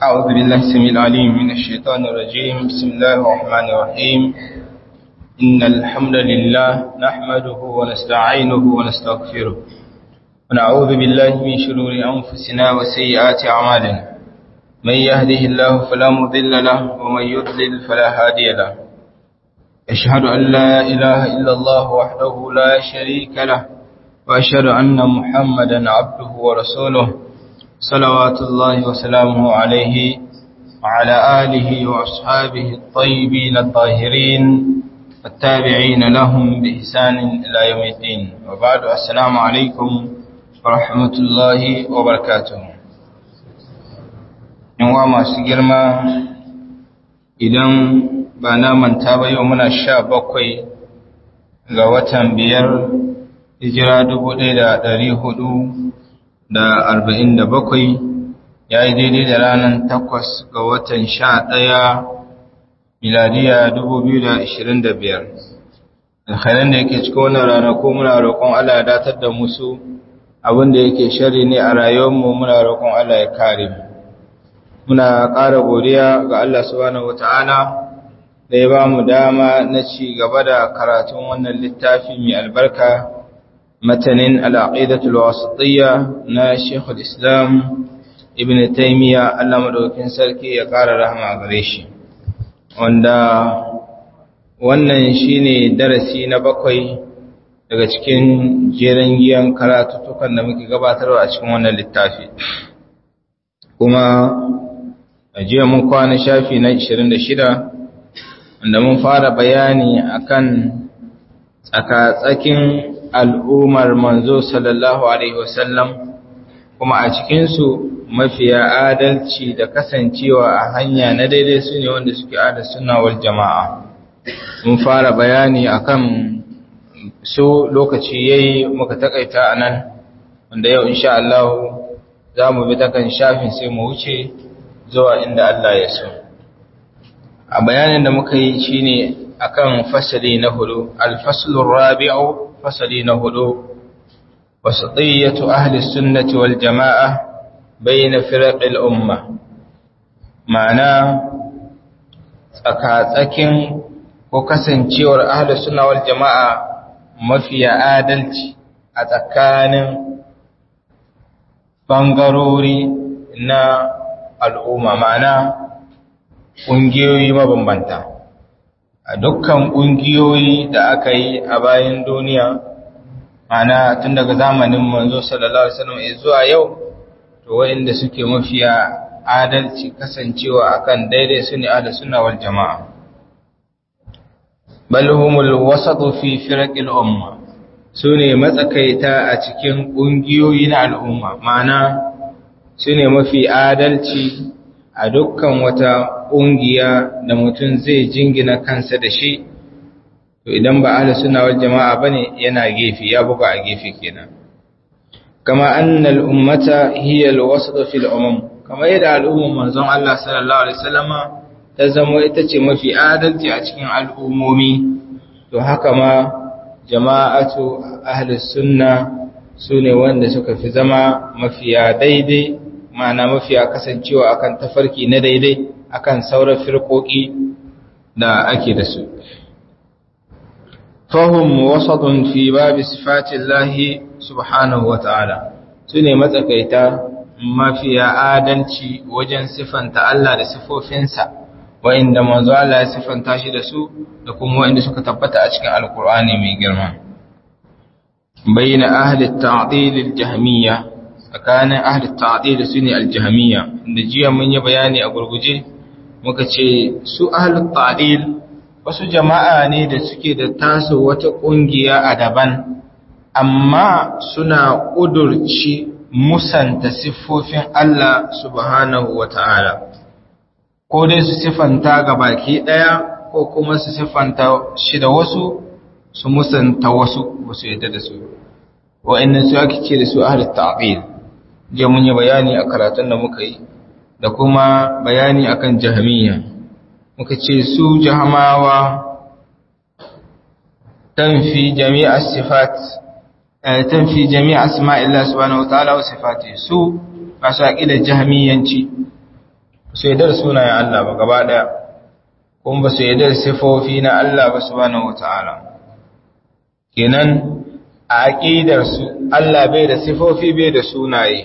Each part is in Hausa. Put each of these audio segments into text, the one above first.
أعوذ بالله السميع العليم من الشيطان الرجيم بسم الله الرحمن الرحيم إن الحمد لله نحمده ونستعينه ونستغفره ونعوذ بالله من شرور أنفسنا وسيئات أعمالنا من يهده الله فلا مضل له ومن يضلل فلا هادي له أشهد أن لا إله إلا الله وحده لا شريك له وأشهد أن محمدا عبده ورسوله صلوات الله وسلامه عليه وعلى آله وأصحابه الطيبين الطاهرين والتابعين لهم بإحسان إلى يوم الدين وبعد السلام عليكم ورحمة الله وبركاته yanwa masu girma idan ba na manta ba yau muna sha bakwai ga watan biyar hijira dubu ɗaya da ɗari hudu da arba'in da bakwai ya yi daidai da ranar takwas ga watan sha ɗaya miladiya dubu biyu da ashirin da biyar alkhairan da yake cikin wannan ranaku muna roƙon Allah ya datar da musu abin da yake shari ne a rayuwarmu muna roƙon Allah ya kare mu muna ƙara godiya ga Allah subhanahu wata'ala da ya ba mu dama na ci gaba da karatun wannan littafi mai albarka matanin al'aqidatul wasatiyya na Sheikhul Islam Ibn Taymiyyah Allah madaukakin sarki ya ƙara rahama gare shi wanda wannan shine darasi na bakwai daga cikin jeren giyan karatutukan da muke gabatarwa a cikin wannan littafi kuma a jiya mun kwana shafi na 26 wanda mun fara bayani akan tsakatsakin al'ummar manzo sallallahu alaihi wasallam kuma a cikinsu mafiya adalci da kasancewa a hanya na daidai su ne wanda suke ada sunawar jama'a mun fara bayani akan su lokaci yayi muka takaita anan wanda yau insha Allah za mu bi takan shafin sai mu wuce zuwa inda Allah ya so a bayanin da muka yi shine akan fasali na hudu al-faslur rabi'u fasali na hudu wasatiyatu ahli sunnati wal jama'a bayna firaqil umma ma'ana tsakatsakin ko kasancewar ahli sunna wal jama'a mafiya adalci a tsakanin bangarori na al'umma ma'ana ƙungiyoyi mabambanta a dukkan ƙungiyoyi da aka yi a bayan duniya ma'ana tun daga zamanin manzo sallallahu alaihi wasallam zuwa yau to wa'inda suke mafiya adalci kasancewa akan daidai su ne ahli sunna wal jama'a bal humul wasatu fi firaqil umma sune matsakaita a cikin ƙungiyoyi na al'umma ma'ana su ne mafi adalci a dukkan wata ƙungiya da mutum zai jingina kansa da shi to idan ba ahli sunna wal jama'a bane yana gefe ya buga a gefe kenan kama annal ummata hiya alwasat fil umam kama yadda al'umman manzon Allah sallallahu alaihi wasallama ta zama ita ce mafi adalci a cikin al'ummomi to haka ma jama'atu ahli sunna sune wanda suka fi zama mafiya daidai ma'ana mafiya kasancewa akan tafarki na daidai akan sauran firkoki da ake da su fahim wasadun fi babi sifatillahi subhanahu wa ta'ala su ne matsakaita mafiya adalci wajen siffanta Allah da sifofinsa wa'inda manzo Allah ya siffanta shi da su da kuma wa'inda suka tabbata a cikin alkur'ani mai girma bayyana ahli ta'dil al-jahmiyya tsakanin ahli ta'dil su ne al-jahmiyya da jiya mun yi bayani a gurguje muka ce su ahli ta'dil wasu jama'a ne da suke da taso wata ƙungiya a daban amma suna ƙudurci musanta siffofin Allah subhanahu wa ta'ala ko dai su siffanta ga baki ɗaya ko kuma su siffanta shi da wasu su musanta wasu ba su yadda da su wa'annan su ake ce da su ahli ta'qil je mun yi bayani a karatun da muka yi da kuma bayani akan jahmiyya muka ce su jahamawa tanfi jami'a sifat tanfi jami'a asma'illah subhanahu wa ta'ala wa sifati su masu aqidar jahmiyanci su yadda da sunayen Allah ba gaba daya kuma ba su yadda da sifofi na Allah ba subhanahu wata'ala kenan a aqidar su Allah bai da sifofi bai da sunaye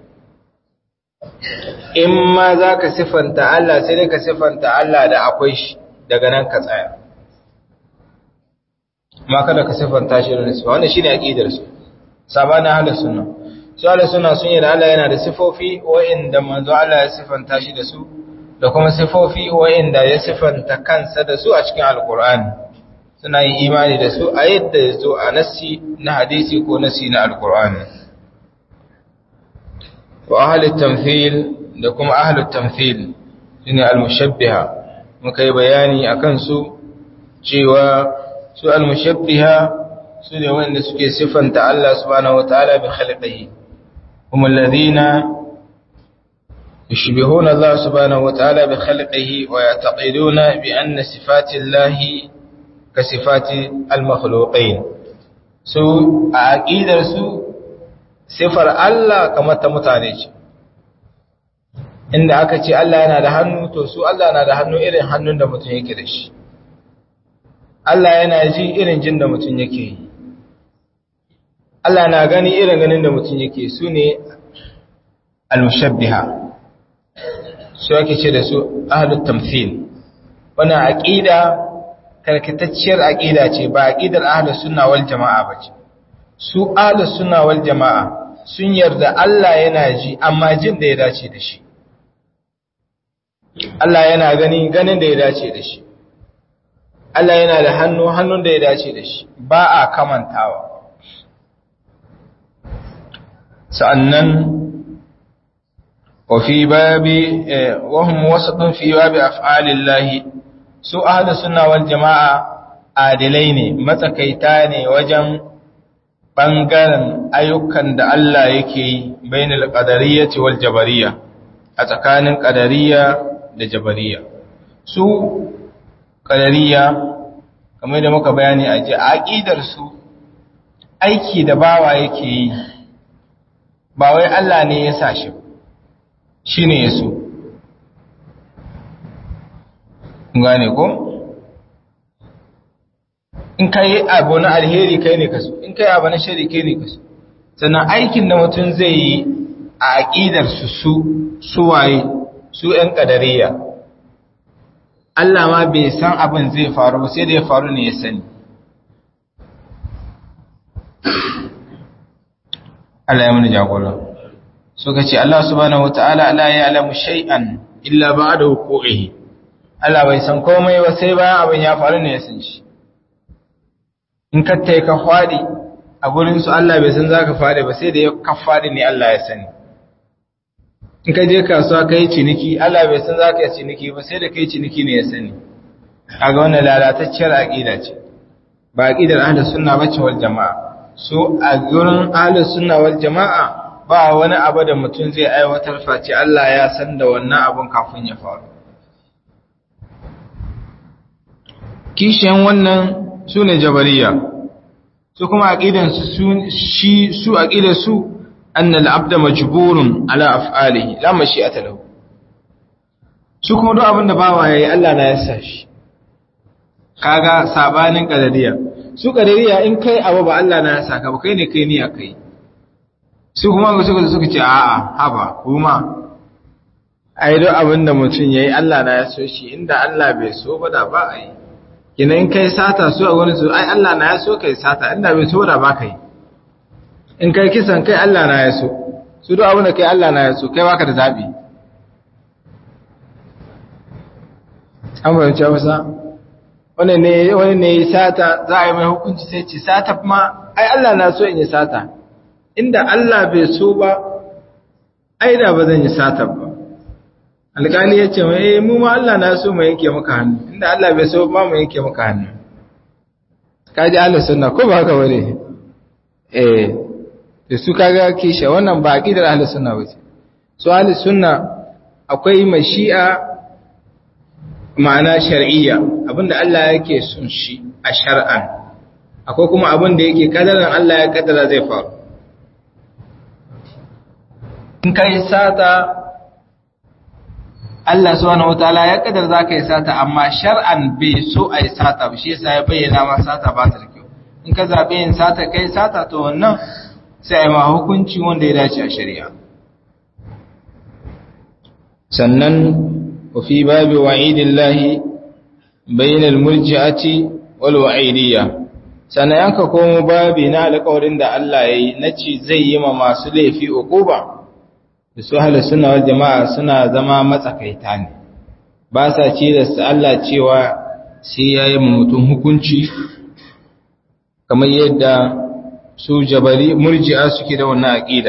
in ma zaka sifanta Allah sai dai ka sifanta Allah da akwai shi daga nan ka tsaya ma kada ka sifanta shi da sifa wannan shine aqidar su sabana ahlus sunna su ahlus sunna sun yi da Allah yana da sifofi wa'inda manzo Allah ya sifanta shi da su da kuma sifofi wa'inda ya sifanta kansa da su a cikin alqur'ani suna yin imani da su a yadda ya zo a nassi na hadisi ko nassi na alqur'ani wa ahlut tamthil da kuma ahlut tamthil shine al-mushabbiha muka yi bayani akan su cewa su al-mushabbiha su ne wanda suke siffanta Allah subhanahu wataala bi khalqihi kuma alladhina yushbihuna Allah subhanahu wataala bi khalqihi wa ya'taqiduna bi anna sifati Allah ka sifati al-makhluqin su a aqidar su sifar Allah kamar ta mutane ce inda aka ce Allah yana da hannu to su Allah na da hannu irin hannun da mutum yake da shi Allah yana ji irin jin da mutum yake yi Allah na gani irin ganin da mutum yake su ne al-mushabbiha su ake ce da su ahlut tamthil wannan aqida karkatacciyar aqida ce ba aqidar ahlus sunna wal jamaa bace su ahlus sunna wal jamaa sun yarda Allah yana ji amma jin da ya dace da shi Allah yana gani ganin da ya dace da shi Allah yana da hannu hannun da ya dace da shi ba a kamantawa sa'annan wa fi babi wa hum wasatun fi babi af'alillahi su ahlu sunna wal jama'a adilai ne matsakaita ne wajen bangaren ayyukan da Allah yake yi bainal qadariyyati wal jabariyya a tsakanin qadariyya da jabariyya su qadariyya kamar da muka bayani a ji aqidar su aiki da bawa yake yi ba wai Allah ne ya sa shi shi ne ya so gane ko in ka yi abu na alheri kai ne kaso in ka yi abu na shari kai ne kaso sannan aikin da mutum zai yi a aƙidar su su suwaye su ‘yan ƙadariya Allah ma bai san abin zai faru ba sai da ya faru ne ya sani Allah ya muni jagora suka ce Allah subhanahu wataala la ya'lamu shay'an illa ba'da wuqu'ihi Allah bai san komai ba sai bayan abin ya faru ne ya san shi in ka tai ka fadi a gurin su Allah bai san zaka fadi ba sai da ya ka fadi ne Allah ya sani in ka je kasuwa kai ciniki Allah bai san zaka yi ciniki ba sai da kai ciniki ne ya sani kaga wannan lalatacciyar aqida ce ba aqidar ahlus sunna bace wal jamaa so a gurin ahlus sunna wal jamaa ba wani abu da mutum zai aiwatar face Allah ya san da wannan abun kafin ya faru kishiyan wannan su ne jabariya su kuma aqidan su shi su aqidar su anna al-abda majburun ala af'alihi la mashi'ata lahu su kuma duk abin da bawa yayi Allah na yasa shi kaga sabanin qadariya su qadariya in kai abu ba Allah na yasa ka ba kai ne kai ni akai su kuma ga suka suka ce a'a haba kuma ai duk abin da mutum yayi Allah na ya so shi inda Allah bai so ba da ba ai kina in kai sata su a wani su ai Allah na ya so kai sata inda bai so da ba kai in kai kisan kai Allah na ya so su duk abin da kai Allah na ya so kai baka da zabi an bayyana masa wani ne wani ne sata za a yi mai hukunci sai ce sata kuma ai Allah na so in yi sata inda Allah bai so ba ai da ba zan yi sata ba alƙali ya ce mai mu ma Allah na so mu yanke maka hannu inda Allah bai so ba mu yanke maka hannu ka ji Allah sunna ko ba haka bane eh da su kaga kisha wannan ba aqidar ahlus sunna bace so ahlus sunna akwai mashi'a ma'ana shar'iyya abinda Allah yake son shi a shar'an akwai kuma abinda yake kadaran Allah ya kaddara zai faru in kai sata Allah subhanahu wataala ya kadar zaka yi sata amma shar'an bai so a yi sata ba shi yasa ya bayyana ma sata ba ta da kyau in ka zabe yin sata kai sata to wannan sai ma hukunci wanda ya dace a shari'a sannan wa fi babi wa'idillahi bainal murji'ati wal wa'idiyya sannan yanka komo babi na alƙawarin da Allah ya yi na ci zai yi ma masu laifi uquba da su halar suna wal jama'a suna zama matsakaita ne ba sa ce da su Allah cewa sai ya yi mutum hukunci kamar yadda su jabari murji'a suke da wannan aƙida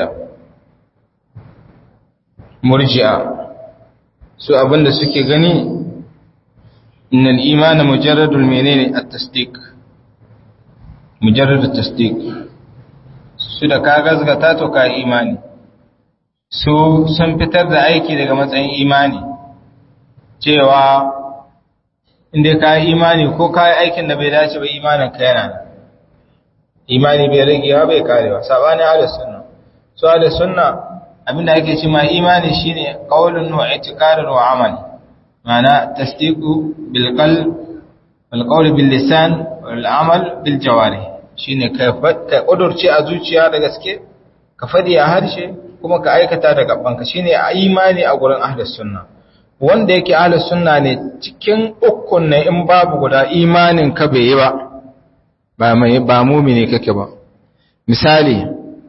murji'a su abinda suke gani innal imana mujarradul menene at-tasdiq mujarradut tasdiq su da ka gazgata to ka imani su sun fitar da aiki daga matsayin imani cewa inda ka yi imani ko ka yi aikin da bai dace ba imanin ka yana imani bai ragewa bai karewa sabani ahlus sunna su ahlus sunna abinda ake ce ma imani shine qaulun wa i'tiqadun wa amal ma'ana tasdiqu bil qalb wal qawl bil lisan wal amal bil jawarih shine ka ka kudurce a zuciya da gaske ka fadi a harshe kuma ka aikata da gabanka shine imani a gurin ahlus sunna wanda yake ahlus sunna ne cikin ukun ne in babu guda imanin ka bai yi ba ba mai ba mumini kake ba misali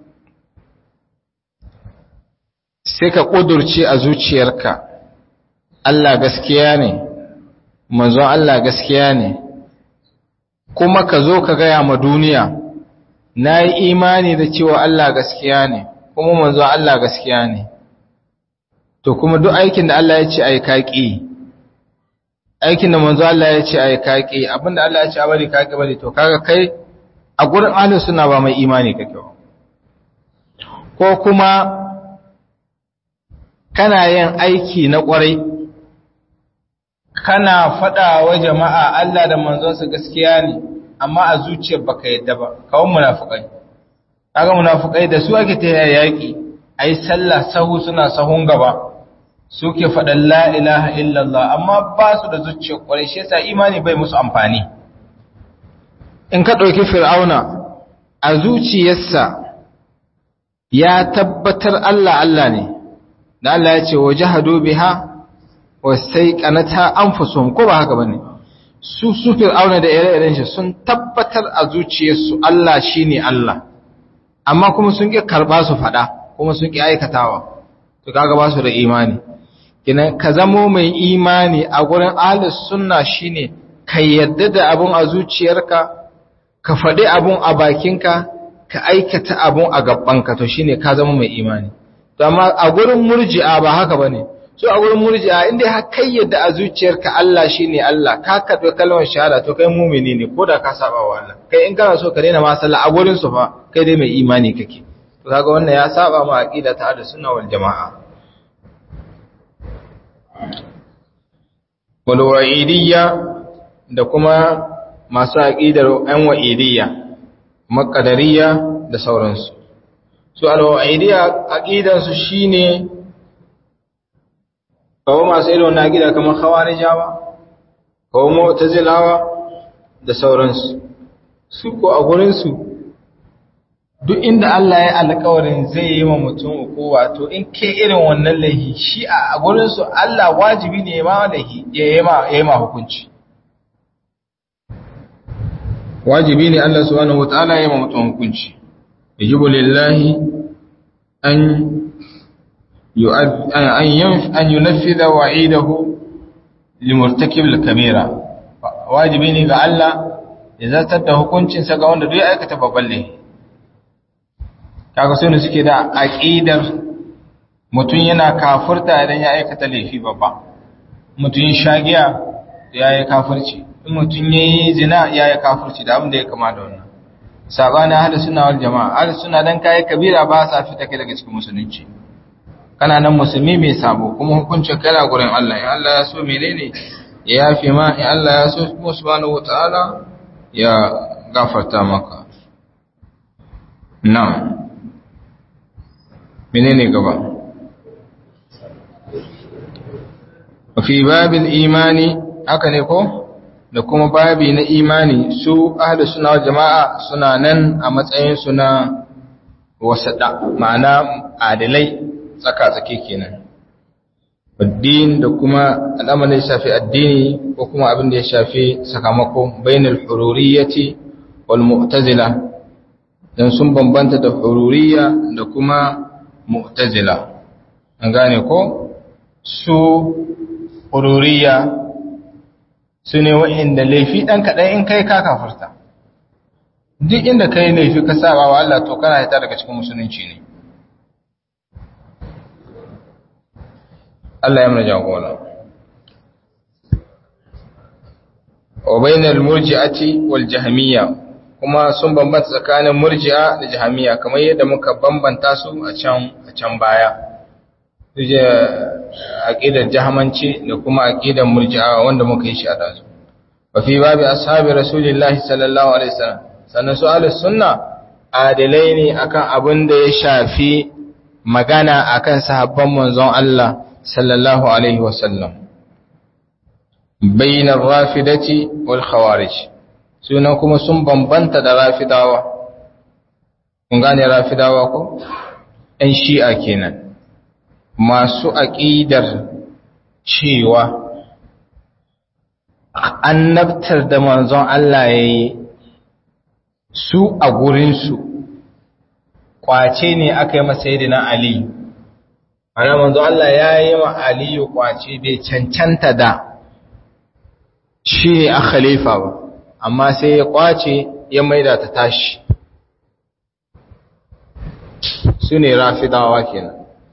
sai ka kudurce a zuciyarka Allah gaskiya ne manzon Allah gaskiya ne kuma ka zo ka gaya ma duniya na yi imani da cewa Allah gaskiya ne kuma manzon Allah gaskiya ne to kuma duk aikin da Allah ya ce ai kaki aikin da manzo Allah ya ce ai kaki abinda Allah ya ce a bari kaki bari to kaga kai a gurin ahlus sunna ba mai imani kake ba ko kuma kana yin aiki na kwarai kana fada wa jama'a Allah da manzonsa gaskiya ne amma a zuciyar baka yadda ba kawai munafikai kaga munafikai da su ake ta yaki ai sallah sahu suna sahun gaba suke faɗan la ilaha illallah amma ba su da zuciyar kwarai shi yasa imani bai musu amfani in ka ɗauki fir'auna a zuciyarsa ya tabbatar Allah Allah ne da Allah ya ce wa jahadu biha wa saiqanata anfusuhum ko ba haka bane su su fir'auna da ire-iren shi sun tabbatar a zuciyarsu Allah shine Allah amma kuma sun ki karba su fada kuma sun ki aikatawa to kaga ba su da imani kina ka zamo mai imani a gurin ahlus sunna shine ka yadda da abun a zuciyarka ka faɗi abun a bakinka ka aikata abun a gabanka to shine ka zama mai imani to amma a gurin murji'a ba haka bane so a gurin murji'a inda har kai yadda a zuciyarka Allah shine Allah ka karɓi kalmar shahada to kai mumini ne ko da ka saba wa Allah kai in kana so ka daina ma sallah a gurin su fa kai dai mai imani kake to kaga wannan ya saba ma aqida ta ahlus sunna wal jamaa wal wa'idiyya da kuma masu aqidar an wa'idiyya maqadariyya da sauransu su al wa'idiyya aqidar su shine kawo masu irin wannan aqida kamar khawarijawa kawo mu'tazilawa da sauransu su ko a gurin su duk inda Allah ya alƙawarin zai yi wa mutum ukuwa to in ke irin wannan laihi shi a gurinsu Allah wajibi ne ma laihi ya yi ma hukunci wajibi ne Allah subhanahu wataala ya yi ma mutum hukunci yajibu lillahi an an yunaffidha wa'idahu limurtakib al-kabira wajibi ne ga Allah ya zartar da hukuncinsa ga wanda duk ya aikata babban laifi kaga sai ne suke da aqidar mutun yana kafirta idan ya aikata laifi babba mutun ya shagiya ya yi kafirci in mutun yayi zina ya yi kafirci da abin da ya kama da wannan sabani ahlus sunna wal jamaa ahlus sunna dan kai kabira ba sa fita kai daga cikin musulunci kana nan musulmi mai sabo kuma hukuncin kana gurin Allah in Allah ya so menene ya yafi ma in Allah ya so subhanahu wataala ya gafarta maka na'am menene gaba fi babil imani haka ne ko da kuma babi na imani su ahli suna jama'a suna nan a matsayin su na wasada ma'ana adilai tsaka-tsake kenan addini da kuma al'amarin ya shafi addini ko kuma abin da ya shafi sakamako bainal hururiyyati wal mu'tazila dan sun bambanta da hururiyya da kuma mu'tazila an gane ko su hururiyya su ne wa'inda laifi ɗan kaɗan in kai ka kafarta duk inda ka yi laifi ka saba wa Allah to kana hita daga cikin musulunci ne Allah ya mana jagora wa bainal murji'ati wal jahmiyya kuma sun bambanta tsakanin murji'a da jahmiyya kamar yadda muka bambanta su a can a can baya suje aqidar jahmanci da kuma aqidar murji'a wanda muka yi shi a dazu wa fi babi ashabi rasulillahi sallallahu alaihi wasallam sannan su ahlus sunna adilai ne akan abin da ya shafi magana akan sahabban manzon Allah sallallahu alaihi wasallam bainar rafidati wal khawarij sunan kuma sun bambanta da rafidawa kun gane rafidawa ko ɗan shi'a kenan masu aƙidar cewa annabtar da manzon Allah ya yi su a gurinsu kwace ne aka yi masa yadda Aliyu ana manzon Allah ya yi wa Aliyu kwace bai cancanta da shi ne a khalifa ba amma sai ya kwace ya maida ta tashi su ne rafidawa kenan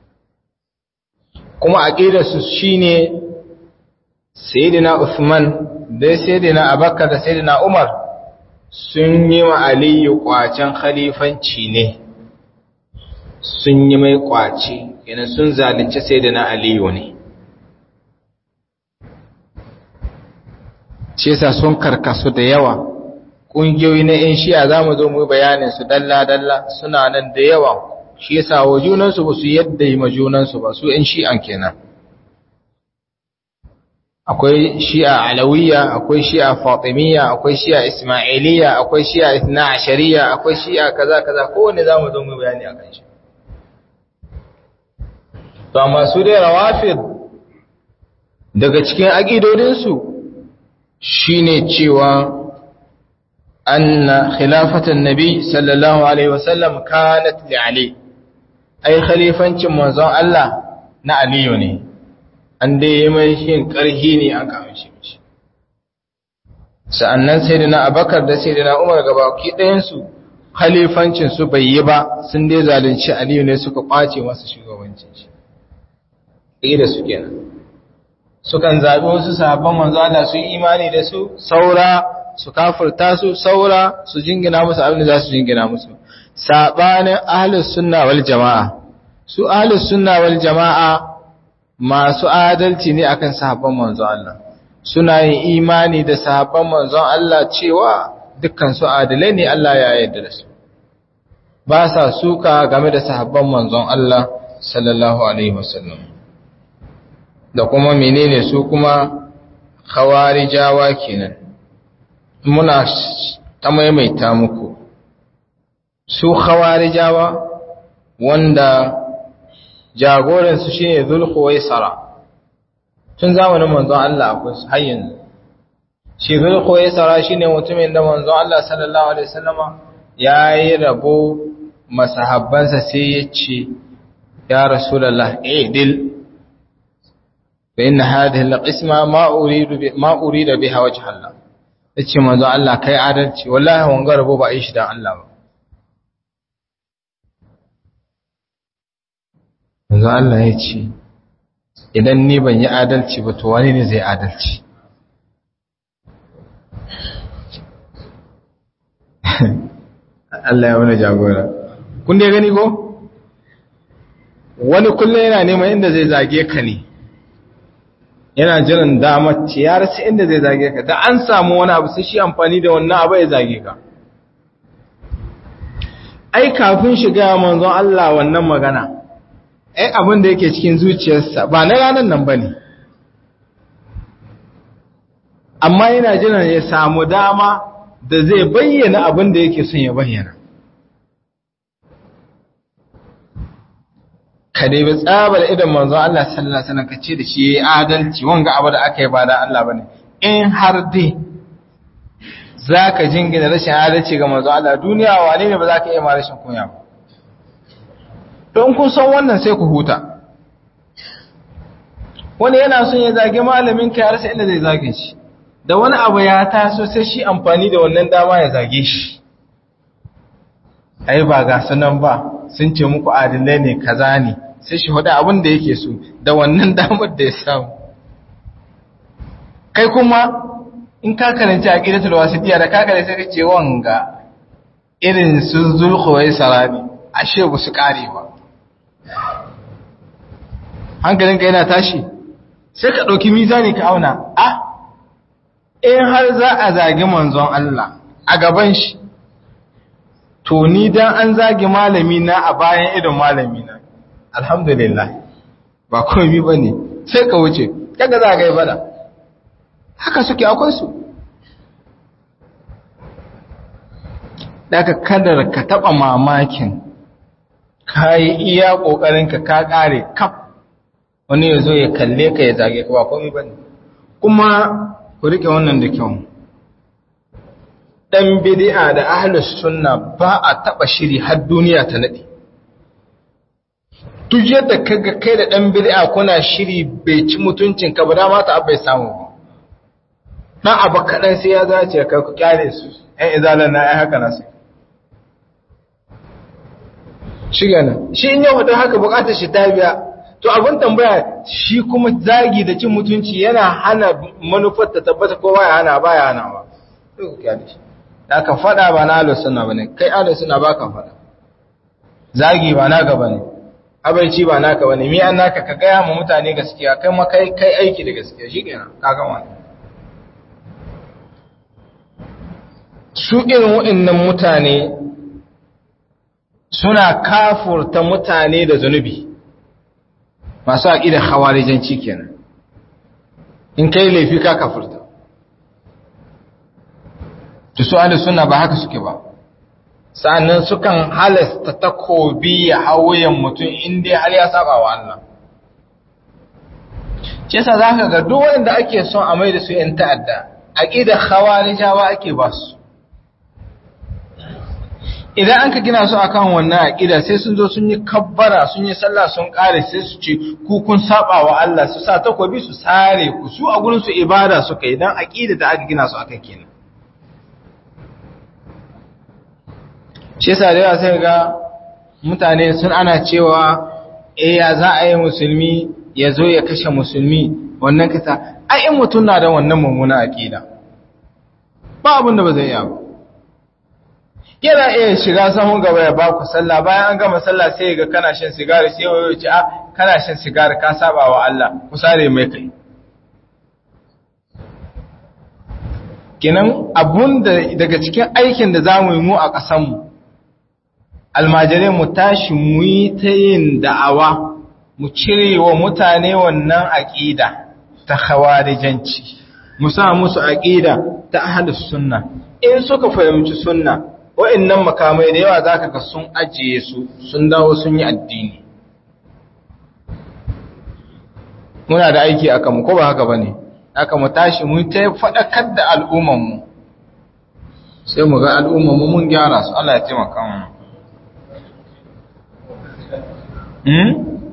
kuma aqidarsu shine sayyidina Uthman da sayyidina Abubakar da sayyidina Umar sun yi wa Aliyu kwacen khalifanci ne sun yi mai kwace yana sun zalunci sayyidina Aliyu ne shi yasa sun karkasu da yawa ƙungiyoyi na 'yan shi'a za mu zo mu bayanin su dalla-dalla suna nan da yawa shi yasa wa junansu ba su yadda yi ma junansu ba su 'yan shi'an kenan akwai shi'a alawiyya akwai shi'a fatimiyya akwai shi'a ismailiyya akwai shi'a ithna ashariya akwai shi'a kaza kaza kowanne za mu zo mu bayani akan shi to amma su dai rawafid daga cikin aƙidodinsu shine cewa anna khilafatan nabi sallallahu alaihi wasallam kanat li ali ai khalifancin manzon Allah na aliyu ne an dai yi mai shin karhi ne aka amshi mishi sa'annan sayyidina abakar da sayyidina umar gabaki ɗayan su khalifancin su bai yi ba sun dai zalunci aliyu ne suka kwace masa shugabancin shi da su kenan sukan zaɓi wasu sahabban manzo Allah su yi imani da su saura su kafirta su saura su jingina musu abin da za su jingina musu sabanin ahlus sunna wal jama'a su ahlus sunna wal jama'a masu adalci ne akan sahabban manzo Allah suna yin imani da sahabban manzo Allah cewa dukkan su adalai ne Allah ya yarda da su ba sa suka game da sahabban manzon Allah sallallahu alaihi wasallam da kuma menene su kuma khawarijawa kenan muna ta maimaita muku su khawarijawa wanda jagoransu shine zulkhuwaisara tun zamanin manzon Allah akwai su har yanzu shi zulkhuwaisara shine mutumin da manzon Allah sallallahu alaihi wasallama yayi rabo masahabbansa sai ya ce ya rasulullah idil فإن هذه القسمة ما أريد ما أريد بها وجه الله yace manzo Allah kai adalci wallahi wanga rabo ba yi shi dan Allah ba manzo Allah ya ce idan ni ban yi adalci ba to wani ne zai adalci Allah ya wani jagora kun dai gani ko wani kullum yana neman inda zai zage ka ne yana jiran damar ce ya rasa inda zai zage ka da an samu wani abu sai shi amfani da wannan abu ya zage ka ai kafin shiga manzon Allah wannan magana ai abin da yake cikin zuciyarsa ba na ranar nan bane amma yana jiran ya samu dama da zai bayyana abin da yake son ya bayyana ka dai bi tsabar idan manzon Allah sallallahu alaihi wasallam kace da shi yayi adalci wanga abu da aka yi ba da Allah bane in har dai zaka jingina rashin adalci ga manzon Allah duniya wane ne ba za ka iya ma rashin kunya ba don kun san wannan sai ku huta wani yana son ya zage malamin ka har sai inda zai zage shi da wani abu ya taso sai shi amfani da wannan dama ya zage shi ai ba ga sunan ba sun ce muku adilai ne kaza ne sai shi hudu abin da yake so da wannan damar da ya samu kai kuma in ka karanci a ƙidatul wasitiya da ka karanci sai ka ce wanga irin su zulhuwai sarari ashe ba su ƙare ba hankalinka yana tashi sai ka ɗauki mizani ka auna a in har za a zagi manzon Allah a gaban shi to ni dan an zagi malami na a bayan idon malami na alhamdulillah ba komai ba ne sai ka wuce daga zagaye bada haka suke akwai su daga kadar ka taɓa mamakin ka yi iya ƙoƙarinka ka ƙare kaf wani ya zo ya kalle ka ya zage ka ba komai ba ne kuma ku riƙe wannan da kyau ɗan bidi'a da ahlus sunna ba a taɓa shiri har duniya ta naɗe duk yadda kaga kai da ɗan bidi'a kuna shiri bai ci mutuncin ka ba dama ta bai samu ba na abu kaɗan sai ya zace ka ku kyale su ‘yan izalar na ‘yan haka nasu shi gana shi in yau da haka bukatar shi ta biya to abin tambaya shi kuma zagi da cin mutunci yana hana manufar ta tabbata ko baya hana baya hana ba sai ku kyale shi da ka fada ba na ahlus sunna bane kai ahlus sunna ba ka fada zagi ba naka bane abaici ba naka bane mi an naka ka gaya ma mutane gaskiya kai ma kai kai aiki da gaskiya shikenan ka gama su irin waɗannan mutane suna kafurta mutane da zunubi masu aƙidar hawarijanci kenan in kai laifi ka kafurta to su ahli sunna ba haka suke ba sannan sukan halasta takobi ya hawuyan mutum inda har ya saba wa Allah ce sa zaka ga duk wanda ake son a mai da su yan ta'adda aqidar khawarijawa ake ba su idan an ka gina su akan wannan aqida sai sun zo sun yi kabbara sun yi sallah sun kare sai su ce ku kun saba wa Allah su sa takobi su sare ku su a gurin su ibada suka idan aqida da aka gina su akan kenan shi yasa da yawa sai ga mutane sun ana cewa eh ya za a yi musulmi ya zo ya kashe musulmi wannan kasa ai in mutum na da wannan mummuna aqida ba abin da ba zai yi ba yana iya shiga sahun gaba ya ba ku sallah bayan an gama sallah sai ga kana shan sigari sai wayo ce a kana shan sigari ka saba wa Allah ku sare mai kai kenan abun da daga cikin aikin da zamu yi mu a ƙasar mu almajirai mu tashi mu yi ta yin da'awa mu cire wa mutane wannan aqida ta khawarijanci mu sa musu aqida ta ahlus sunna in suka fahimci sunna wa'annan makamai da yawa zaka ga sun ajiye su sun dawo sun yi addini muna da aiki a kanmu ko ba haka bane haka mu tashi mu ta faɗakar da al'umman mu sai mu ga al'umman mu mun gyara su Allah ya taimaka mu hmm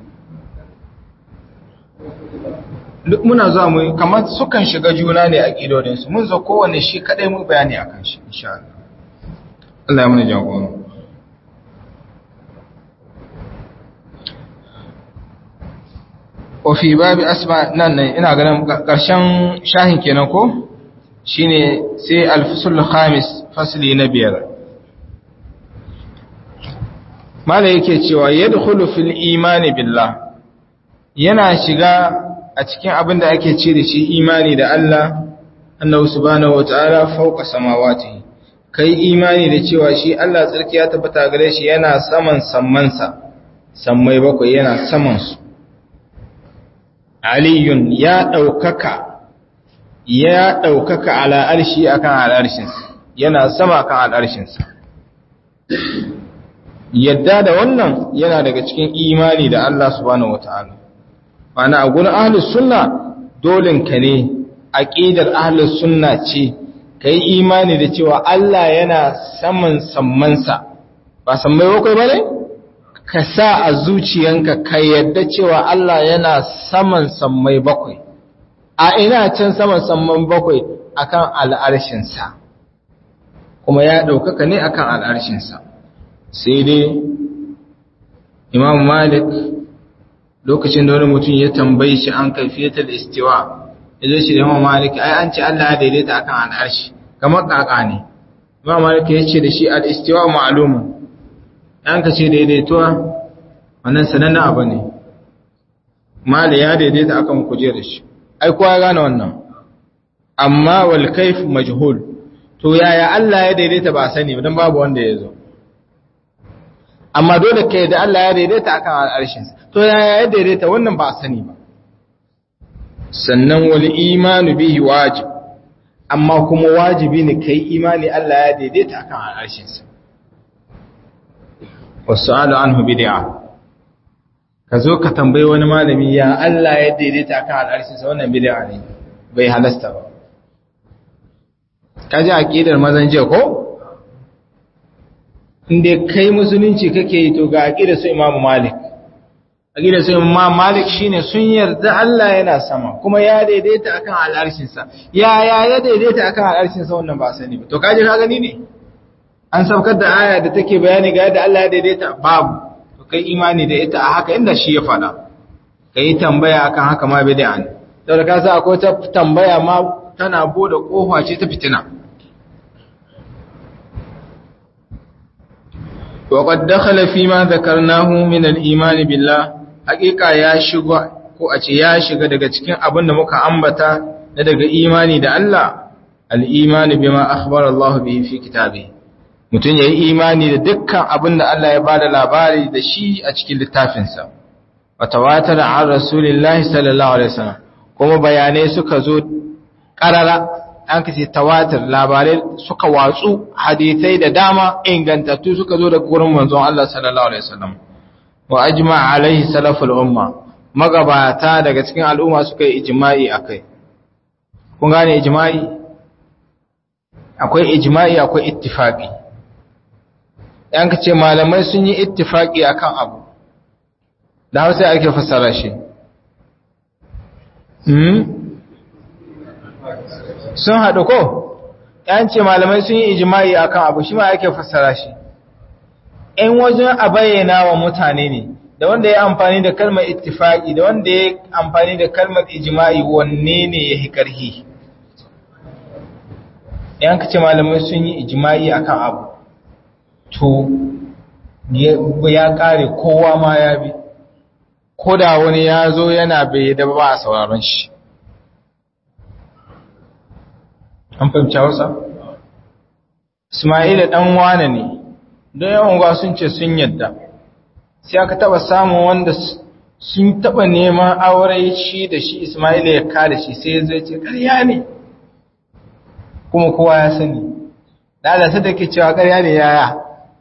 duk muna zuwa mu kamar sukan shiga juna ne a kidodinsu mun zo kowanne shi kadai mu bayani akan shi insha Allah Allah ya mana jagoro. Ofi babi asma nan ne ina ganin ƙarshen shahin kenan ko? Shine sai alfusul khamis fasli na biyar. Mala yake cewa yadkhulu fil imani billah yana shiga a cikin abin da ake ce da shi imani da Allah annahu subhanahu wataala fawqa samawatihi kai imani da cewa shi Allah tsarki ya tabbata gare shi yana saman sammansa sammai bakwai yana saman su aliyun ya ɗaukaka ya ɗaukaka ala arshi akan al'arshinsa yana sama kan al'arshinsa yadda da wannan yana daga cikin imani da Allah subhanahu wata'ala mana a gurin ahlus sunna dolinka ne aqidar ahlus sunna ce kai imani da cewa Allah yana saman sammansa ba sammai bakwai bane ka sa a zuciyanka ka yadda cewa Allah yana saman sammai bakwai a ina can saman samman bakwai akan al'arshinsa kuma ya ɗaukaka ne akan al'arshinsa sai dai imam malik lokacin da wani mutum ya tambayi shi an kaifiyatar istiwa ya zo shi da imam malik ai an ce Allah ya daidaita akan al'arshi kamar kaka ne imam malik ya ce da shi al'istiwa ma'alumun an ka ce daidaituwa wannan sanannen abu ne mali ya daidaita akan kujerar shi ai kowa ya gane wannan amma wal kaif majhul to yaya Allah ya daidaita ba sani dan babu wanda ya zo amma dole kai da Allah ya daidaita akan al'arshin to yaya ya daidaita wannan ba sani ba sannan wal imanu bihi wajib amma kuma wajibi ne kai imani Allah ya daidaita akan al'arshin sa wasu'alu anhu bid'a ka zo ka tambayi wani malami ya Allah ya daidaita akan al'arshin sa wannan bid'a ne bai halasta ba kaji aqidar mazan jiya ko inda kai musulunci kake yi to ga aqidar su Imam Malik aqidar su Imam Malik shine sun yarda Allah yana sama kuma ya daidaita akan al'arshin sa ya ya ya daidaita akan al'arshin sa wannan ba sani ba to kaji ka gani ne an saukar da aya da take bayani ga yadda Allah ya daidaita babu to kai imani da ita a haka inda shi ya faɗa kai tambaya akan haka ma bid'a ne saboda ka sa akwai ta tambaya ma tana bude kofa ce ta fitina وقد دخل فيما ذكرناه من الإيمان بالله حقيقة يا شغا ko a ce ya shiga daga cikin abin da muka ambata na daga imani da Allah al-imani bima akhbara Allah bihi fi kitabi mutun yayi imani da dukkan abin da Allah ya bada labari da shi a cikin littafinsa wa tawatar an rasulillahi sallallahu alaihi wasallam kuma bayanai suka zo karara an kace tawatir labarai suka watsu hadisai da dama ingantattu suka zo daga gurin manzon Allah sallallahu alaihi wasallam wa ajma alaihi salaful umma magabata daga cikin al'umma suka yi ijma'i akai kun gane ijma'i akwai ijma'i akwai ittifaqi yan kace malamai sun yi ittifaqi akan abu da Hausa ake fassara shi hmm sun haɗu ko ‘yan ce malamai sun yi ijima'i a kan abu shi ma ake fassara shi ‘yan wajen a bayyana wa mutane ne da wanda ya amfani da kalmar ittifaƙi da wanda ya amfani da kalmar ijima'i wanne ne ya yi ƙarhi ‘yan ce malamai sun yi ijima'i a kan abu to ya ƙare kowa ma ya bi ko da wani ya zo yana bai da ba a sauraron shi an fahimci hausa? Ismaila ɗan wane ne, don yawan gwa sun ce sun yadda, sai aka taɓa samun wanda sun taɓa neman aure shi da shi Ismaila ya kada shi sai zai ce ƙarya ne, kuma kowa ya sani, lalata da ke cewa ƙarya ne yaya.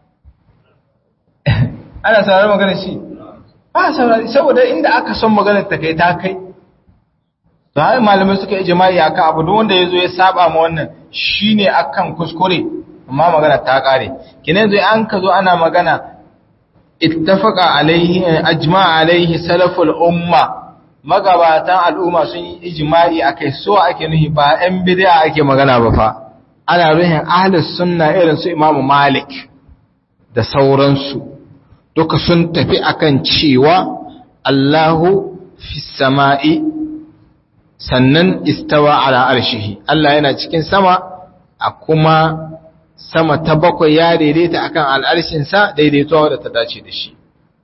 Ana saurari magana shi? Ba saurari, saboda inda aka son maganar ta kai ta kai. to har malamai suka yi jima'i akan abu duk wanda yazo ya saba ma wannan shine akan kuskure amma magana ta kare kinan zai an ka zo ana magana ittafaqa alaihi ajma alaihi salaful umma magabatan al'umma sun yi ijma'i akai so ake nuhi ba ɗan bid'a ake magana ba fa ana ruhin ahlus sunna irin su Imam Malik da sauransu duka sun tafi akan cewa Allahu fi sama'i sannan istawa ala arshihi Allah yana cikin sama a kuma sama ta bakwai ya daidaita akan al'arshinsa daidaituwa da ta dace da shi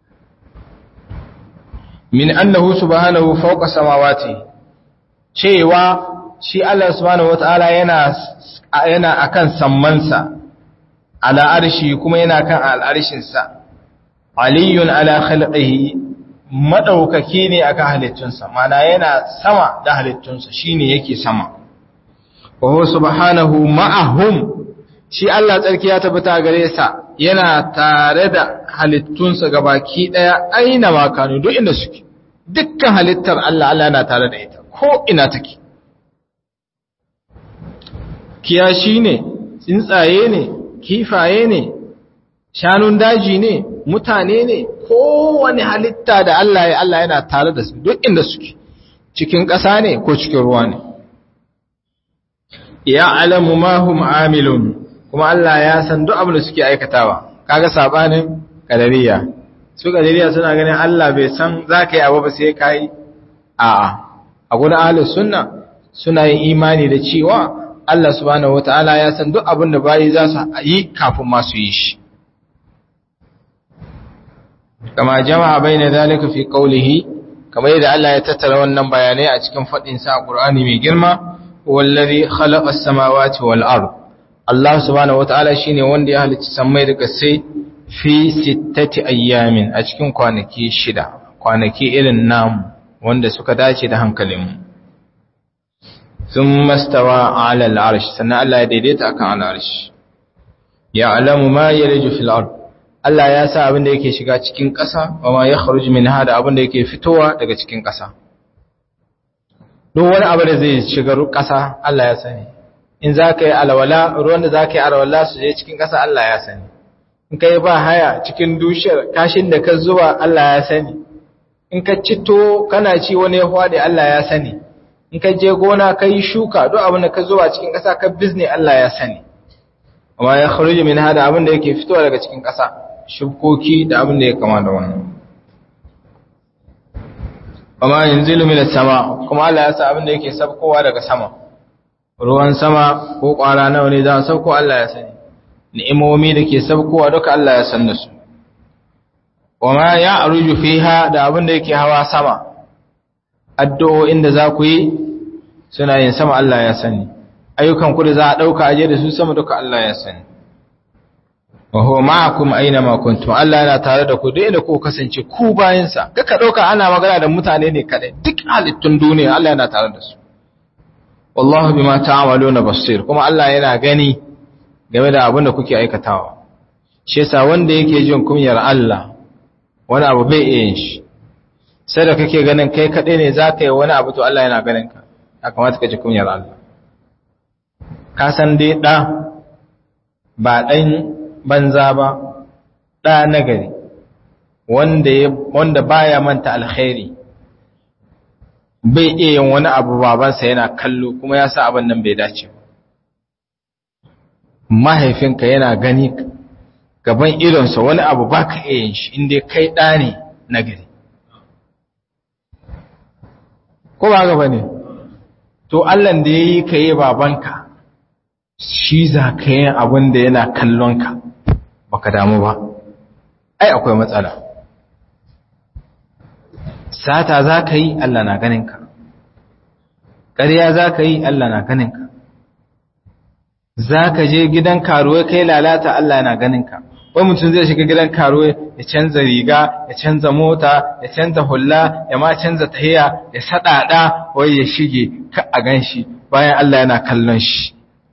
min annahu subhanahu fawqa samawati cewa shi Allah subhanahu wataala yana yana akan sammansa ala arshi kuma yana kan al'arshinsa aliyun ala khalqihi madaukaki ne akan halittunsa mana yana sama da halittunsa shine yake sama wa huwa subhanahu ma'ahum shi Allah tsarki ya tabbata gare sa yana tare da halittunsa gabaki daya aina makanu duk inda suke dukkan halittar Allah Allah yana tare da ita ko ina take kiyashi ne tsuntsaye ne kifaye ne shanun daji ne mutane ne kowane halitta da Allah ya Allah yana tare da su duk inda suke cikin ƙasa ne ko cikin ruwa ne ya alamu ma hum amilun kuma Allah ya san duk abin da suke aikatawa kaga sabanin kadariya su kadariya suna ganin Allah bai san zaka yi abu ba sai kai a'a a gurin ahlus sunna suna yin imani da cewa Allah subhanahu wataala ya san duk abin da bayi za su yi kafin ma su yi shi kama jama'a baina zalika fi qawlihi kamar yadda Allah ya tattara wannan bayanai a cikin fadin sa Qur'ani mai girma wallazi khalaqa as-samawati wal ard Allah subhanahu wataala shine wanda ya halicci sammai da kasai fi sittati ayyamin a cikin kwanaki shida kwanaki irin namu wanda suka dace da hankalinmu thumma stawa ala al-arsh sannan Allah ya daidaita akan al-arsh ya'lamu ma yaliju fil ard Allah ya sa abin da yake shiga cikin ƙasa wa ma yakhruju minha da abin da yake fitowa daga cikin ƙasa duk wani abu da zai shiga ƙasa Allah ya sani in za ka yi alwala ruwan da za ka yi alwala su je cikin ƙasa Allah ya sani in ka yi ba haya cikin dushiyar kashin da ka zuba Allah ya sani in ka cito kana ci wani ya hwade Allah ya sani in ka je gona ka yi shuka duk abin da ka zuba cikin ƙasa ka bizne Allah ya sani amma ya kharuji min hada abin da yake fitowa daga cikin ƙasa shukoki da abin da ya kama da wannan amma yanzilu min sama kuma Allah ya sa abin da yake sabkowa daga sama ruwan sama ko ƙwara nawa ne za a sauko Allah ya sani ni'imomi da ke sabkowa duka Allah ya san da su wama ya aruju fiha da abin da yake hawa sama addu'o'in da za ku yi suna yin sama Allah ya sani ayyukan ku da za a dauka aje da su sama duka Allah ya sani wa huwa ma'akum aina ma kuntum Allah yana tare da ku duk inda ku kasance ku bayin sa kaka dauka ana magana da mutane ne kadai duk halittun duniya Allah yana tare da su wallahu bima ta'maluna basir kuma Allah yana gani game da abin da kuke aikatawa shi yasa wanda yake jin kunyar Allah wani abu bai iya yin shi sai da kake ganin kai kadai ne zaka yi wani abu to Allah yana ganin ka ya kamata ka ji kunyar Allah ka san dai da ba dan banza ba da nagari wanda wanda baya manta alkhairi bai iya yin wani abu babansa yana kallo kuma ya sa abin nan bai dace ba mahaifinka yana gani gaban idonsa wani abu ba ka iya yin shi inda kai ɗa ne na gari ko ba gaba ne to allan da ya yi ka yi babanka shi za ka yi abin da yana kallonka ba ka damu ba ai akwai matsala sata za ka yi allah na ganinka ƙarya za ka yi allah na ganinka za ka je gidan karuwa kai lalata Allah yana ganinka wai mutum zai shiga gidan karuwa ya canza riga ya canza mota ya canza hulla ya ma canza tahiya ya sadada wai ya shige ka a ganshi bayan Allah yana kallon shi